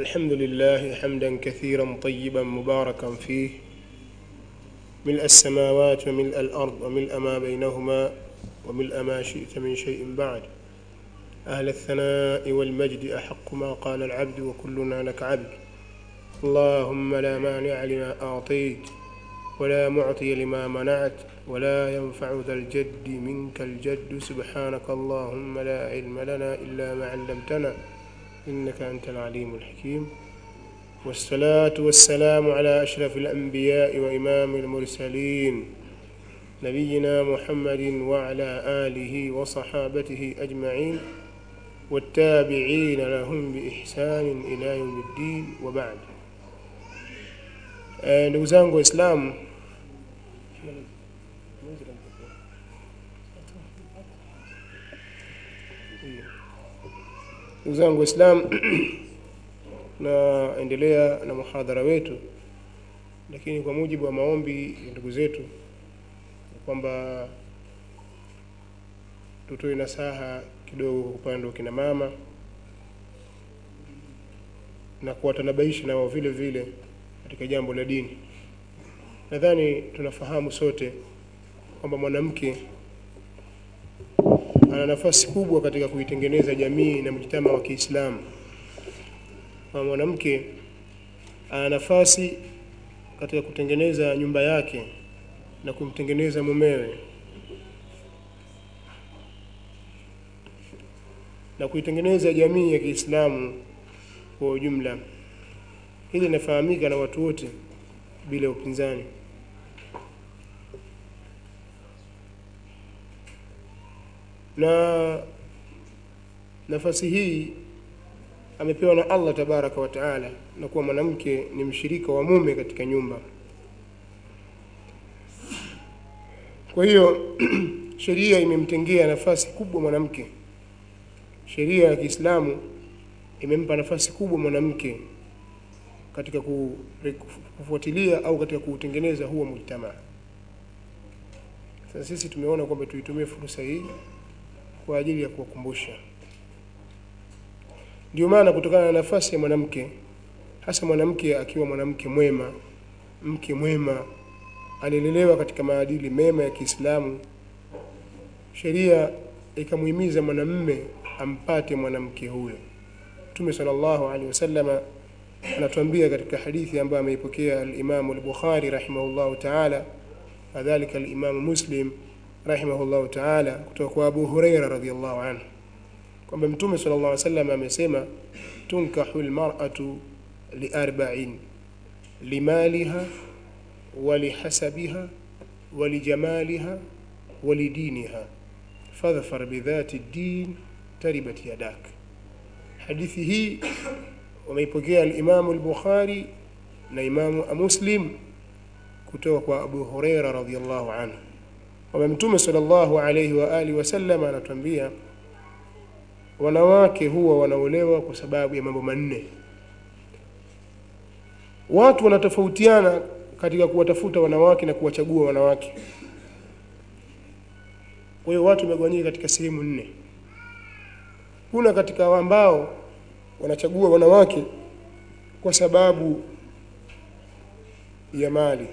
الحمد لله حمدا كثيرا طيبا مباركا فيه ملء السماوات وملء الأرض وملء ما بينهما وملء ما شئت من شيء بعد أهل الثناء والمجد أحق ما قال العبد وكلنا لك عبد اللهم لا مانع لما أعطيت ولا معطي لما منعت ولا ينفع ذا الجد منك الجد سبحانك اللهم لا علم لنا إلا ما علمتنا إنك أنت العليم الحكيم والصلاة والسلام على أشرف الأنبياء وإمام المرسلين نبينا محمد وعلى آله وصحابته أجمعين والتابعين لهم بإحسان إلى يوم الدين وبعد ndugu zangu waislamu ndugu zangu waislamu tunaendelea na muhadhara wetu lakini kwa mujibu wa maombi ya ndugu zetu kwamba tutoe nasaha kidogo kwa upande wa kina mama na kuwatanabaisha nao vile vile katika jambo la dini nadhani tunafahamu sote kwamba mwanamke ana nafasi kubwa katika kuitengeneza jamii na mjitama wa Kiislamu. Kwa mwanamke ana nafasi katika kutengeneza nyumba yake na kumtengeneza mumewe na kuitengeneza jamii ya Kiislamu kwa ujumla. Hili linafahamika na watu wote bila upinzani. na nafasi hii amepewa na Allah tabaraka wa taala, na kuwa mwanamke ni mshirika wa mume katika nyumba. Kwa hiyo sheria imemtengea nafasi kubwa mwanamke. Sheria ya Kiislamu imempa nafasi kubwa mwanamke katika kufuatilia au katika kuutengeneza huo mujtamaa. Sasa sisi tumeona kwamba tuitumie fursa hii kwa ajili ya kuwakumbusha. Ndio maana kutokana na nafasi ya mwanamke, hasa mwanamke akiwa mwanamke mwema, mke mwema, alilelewa katika maadili mema ya Kiislamu, sheria ikamuhimiza mwanamme ampate mwanamke huyo. Mtume sallallahu alaihi wasallam anatuambia katika hadithi ambayo ameipokea al-Imam al-Bukhari rahimahullahu ta'ala, kadhalika al-Imam Muslim rahimahullahu ta'ala kutoka kwa Abu Huraira radhiyallahu anhu kwamba Mtume sallallahu alaihi wasallam amesema tunkahu almar'atu liarba'in limaliha walihasabiha walijamaliha walidiniha fadhfar bidhati ddin taribat yadak hadithi hii wameipokea al-Imam al-Bukhari na Imam Muslim kutoka kwa Abu Huraira radhiyallahu anhu kwamba mtume sallallahu alaihi wa alihi wasallam anatuambia wanawake huwa wanaolewa kwa sababu ya mambo manne. Watu wanatofautiana katika kuwatafuta wanawake na kuwachagua wanawake. Kwa hiyo watu wamegawanyika katika sehemu nne. Kuna katika ambao wanachagua wanawake kwa sababu ya mali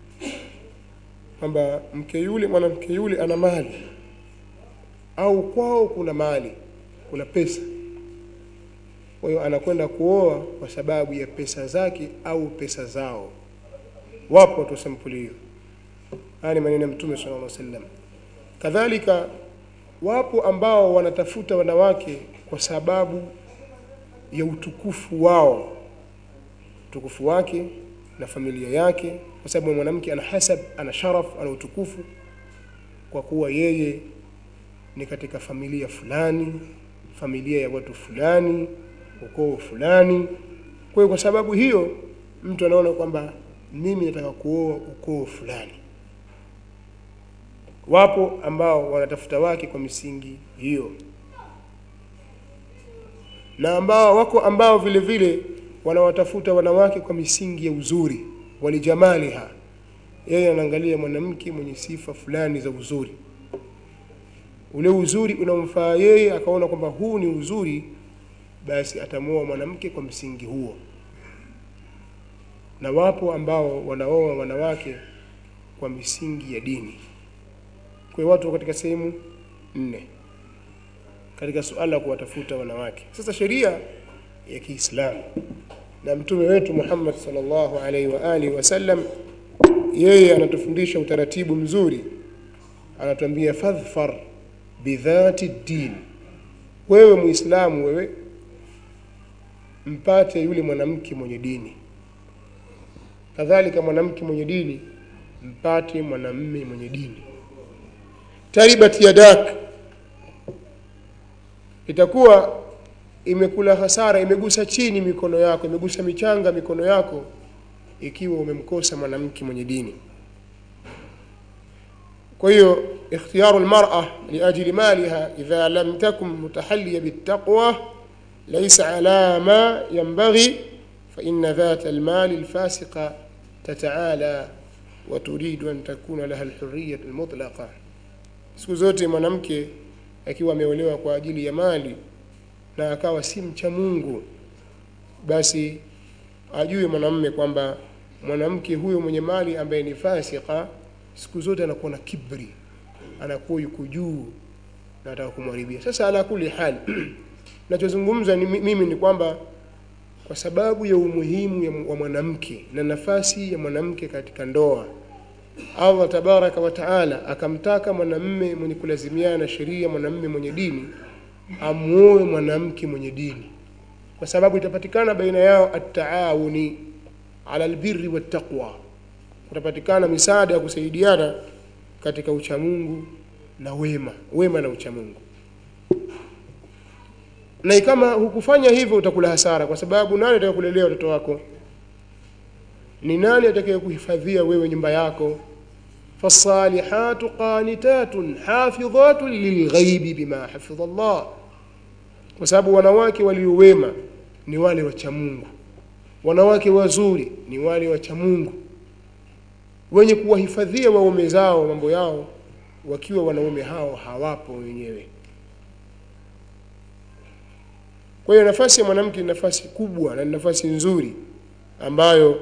kwamba mke yule mwanamke yule ana mali au kwao kuna mali kuna pesa kwa hiyo anakwenda kuoa kwa sababu ya pesa zake au pesa zao wapo watu sampuli hiyo haya ni maneno ya mtume sallallahu alaihi wasallam kadhalika wapo ambao wanatafuta wanawake kwa sababu ya utukufu wao utukufu wake na familia yake kwa sababu mwanamke ana hasab ana sharaf ana utukufu kwa kuwa yeye ni katika familia fulani familia ya watu fulani ukoo fulani kwa hiyo kwa sababu hiyo mtu anaona kwamba mimi nataka kuoa ukoo fulani wapo ambao wanatafuta wake kwa misingi hiyo na ambao wako ambao vile vile wanawatafuta wanawake kwa misingi ya uzuri walijamaliha yeye anaangalia mwanamke mwenye sifa fulani za uzuri ule uzuri unamfaa yeye akaona kwamba huu ni uzuri basi atamuoa mwanamke kwa msingi huo na wapo ambao wanaoa wanawake kwa misingi ya dini kwa hiyo watu katika sehemu nne katika suala la kuwatafuta wanawake sasa sheria ya Kiislamu na mtume wetu Muhammad sallallahu alaihi wa alihi wasallam yeye anatufundisha utaratibu mzuri anatuambia fadhfar bidhati din wewe muislamu wewe mpate yule mwanamke mwenye dini kadhalika mwanamke mwenye dini mpate mwanamme mwenye dini taribat yadak itakuwa imekula hasara imegusa chini mikono yako imegusa michanga mikono yako ikiwa umemkosa mwanamke mwenye dini kwa hiyo ikhtiyaru almar'a liajli maliha idha lam takun mutahalliya bittaqwa laysa ala ma yanbaghi fa inna dhata almali alfasiqa tataala wa turidu an takuna laha alhurriyyah almutlaqa siku zote mwanamke akiwa ameolewa kwa ajili ya mali na akawa si mcha Mungu basi ajue mwanamume kwamba mwanamke huyo mwenye mali ambaye ni fasika siku zote anakuwa na kibri anakuwa yuko juu na anataka kumharibia sasa ala kuli hali nachozungumza ni mimi ni kwamba kwa sababu ya umuhimu ya wa mwanamke na nafasi ya mwanamke katika ndoa Allah tabaraka wa taala akamtaka mwanamme mwenye kulazimiana na sheria mwanamme mwenye dini amuoe mwanamke mwenye dini kwa sababu itapatikana baina yao at-taawuni ala albirri wattaqwa kutapatikana misaada ya kusaidiana katika uchamungu na wema wema na uchamungu na kama hukufanya hivyo utakula hasara kwa sababu nani atakayekulelea watoto wako ni nani atakayekuhifadhia wewe nyumba yako fasalihatu qanitatun hafidhatun lilghaibi bima hafidha Allah kwa sababu wanawake waliowema ni wale wacha Mungu wanawake wazuri ni wale wacha Mungu wenye kuwahifadhia waume zao mambo yao wakiwa wanaume hao hawapo wenyewe kwa hiyo nafasi ya mwanamke ni nafasi kubwa na ni nafasi nzuri ambayo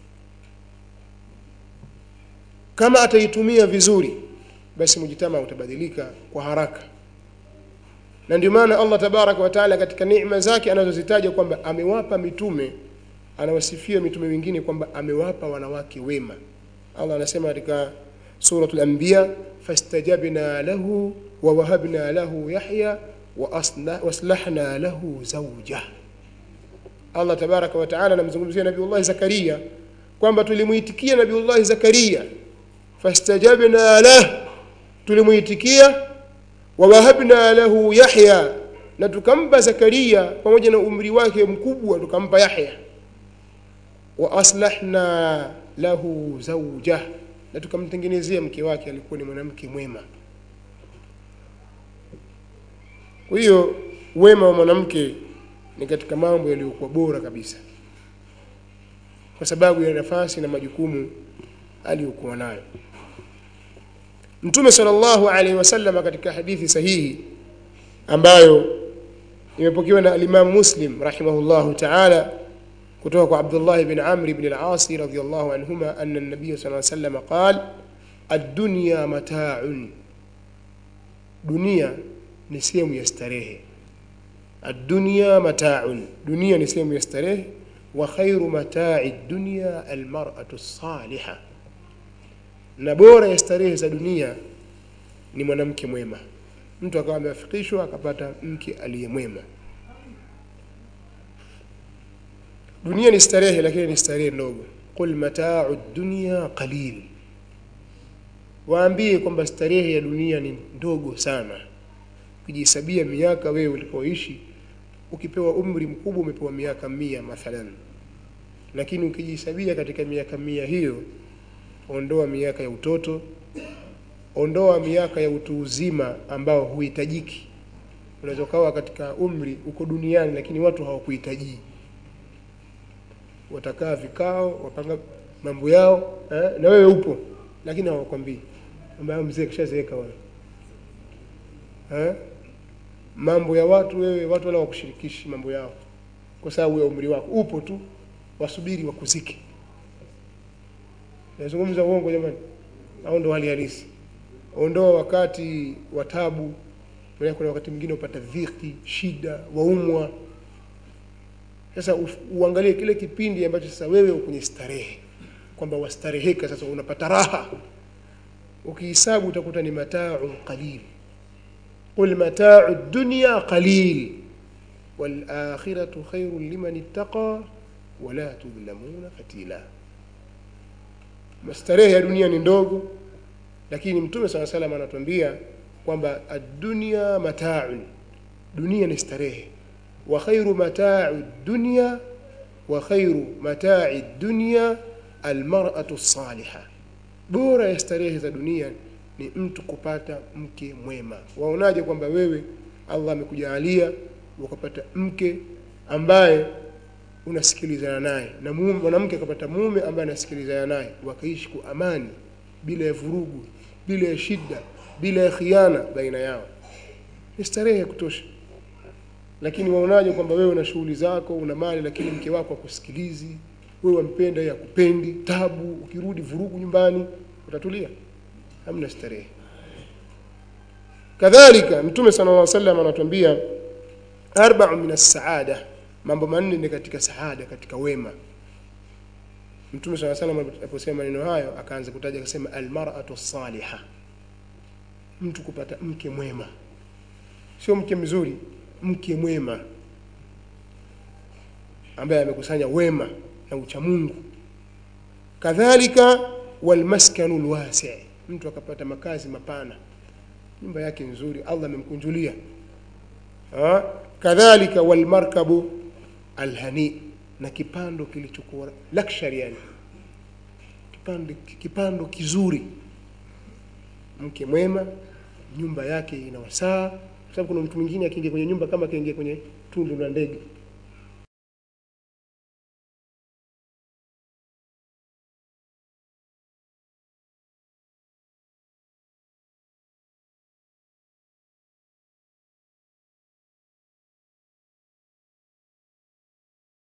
kama ataitumia vizuri basi mujitama utabadilika kwa haraka na ndio maana Allah tabaraka wa taala katika neema zake anazozitaja kwamba amewapa mitume anawasifia mitume wengine kwamba amewapa wanawake wema Allah anasema katika suratul anbiya fastajabna lahu wa wahabna lahu yahya wa aslahna lahu zawja Allah tabaraka wa taala anamzungumzia nabiiullah Zakaria kwamba tulimuitikia nabiiullah Zakaria fastajabna lahu tulimuitikia wa wahabna lahu yahya na tukampa Zakaria pamoja na umri wake mkubwa tukampa Yahya wa aslahna lahu zawja na tukamtengenezea mke wake alikuwa ni mwanamke mwema kwa hiyo wema wa mwanamke ni katika mambo yaliyokuwa bora kabisa kwa sababu ya nafasi na majukumu aliyokuwa nayo Mtume sallallahu alaihi wasallam katika hadithi sahihi ambayo imepokewa na al-Imam Muslim rahimahullahu ta'ala kutoka kwa Abdullah ibn Amr ibn al-As radhiyallahu anhuma anna an-nabiy sallallahu alaihi wasallam qala ad-dunya mata'un dunia ni sehemu ya starehe ad-dunya mata'un dunia ni sehemu ya starehe wa khairu mata'i ad-dunya al-mar'atu as-salihah na bora ya starehe za dunia ni mwanamke mwema mtu akawa ameafikishwa akapata mke aliyemwema dunia ni starehe lakini ni starehe ndogo qul mata'u dunya qalil waambie kwamba starehe ya dunia ni ndogo sana ukijihesabia miaka wewe ulipoishi ukipewa umri mkubwa umepewa miaka mia mathalan lakini ukijihesabia katika miaka mia hiyo ondoa miaka ya utoto ondoa miaka ya utu uzima ambao huhitajiki unaweza ukawa katika umri uko duniani lakini watu hawakuhitaji watakaa vikao wapanga mambo yao eh, na wewe upo lakini hawakwambii ambaye mzee kishazeeka wewe eh? mambo ya watu wewe watu wala wakushirikishi mambo yao kwa sababu ya umri wako upo tu wasubiri wakuzike nazungumza uongo jamani au ndo hali halisi ondoa wakati wa tabu maana kuna wakati mwingine upata dhiki shida waumwa sasa uf- uangalie kile kipindi ambacho sasa wewe uko kwenye starehe kwamba wastareheka sasa unapata raha ukihisabu utakuta ni matau qalil qul matau dunya qalil walakhiratu khairun liman ittaqa wala tudhlamuna fatila starehe ya dunia ni ndogo lakini mtume saa salam anatuambia kwamba addunya mataun dunia ni starehe wa khairu matai dunya wa khairu matai dunya almar'atu saliha bora ya starehe za dunia ni mtu kupata mke mwema waonaje kwamba wewe allah amekujalia ukapata mke ambaye unasikilizana naye na mume mwanamke akapata mume ambaye anasikilizana naye wakaishi kwa amani bila ya vurugu bila ya shida bila ya khiana baina yao ni starehe ya kutosha lakini waonaje kwamba wewe una shughuli zako una mali lakini mke wako akusikilizi wewe wampenda yeye akupendi tabu ukirudi vurugu nyumbani utatulia hamna starehe kadhalika mtume sala llah salam anatuambia arbau min assaada mambo manne ni katika saada katika wema mtume saa salam aliposema maneno hayo akaanza kutaja akasema almaratu saliha mtu kupata mke mwema sio mke mzuri mke mwema ambaye amekusanya wema na uchamungu kadhalika walmaskanu lwasi mtu akapata makazi mapana nyumba yake nzuri allah amemkunjulia Ah, kadhalika walmarkabu alhani na kipando kilichokuwa luxury yani kipando, kipando kizuri mke mwema nyumba yake ina wasaa kwa sababu kuna mtu mwingine akiingia kwenye nyumba kama akiingia kwenye tundu la ndege